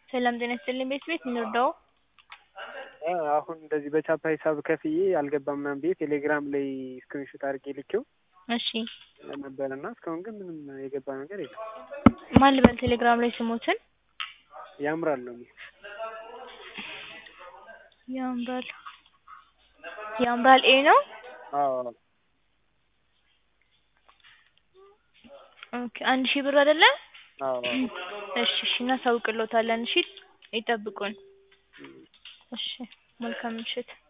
ሰላም ጤና ይስጥልኝ ቤት ቤት እንርዳው? አሁን እንደዚህ በቻፓ ሂሳብ ከፍዬ አልገባም ምናምን ብዬ ቴሌግራም ላይ ስክሪንሾት አድርጌ ልኬው እሺ ነበር እና እስካሁን ግን ምንም የገባ ነገር የለም። ማን ልበል ቴሌግራም ላይ ስሞትን? ያምራል ነው የሚል ያምራል ያምራል ኤ ነው? አዎ ኦኬ አንድ ሺህ ብር አይደለ? አዎ እሺ እሺ እናሳውቅልዎታለን እሺ ይጠብቁን። እሺ መልካም ምሽት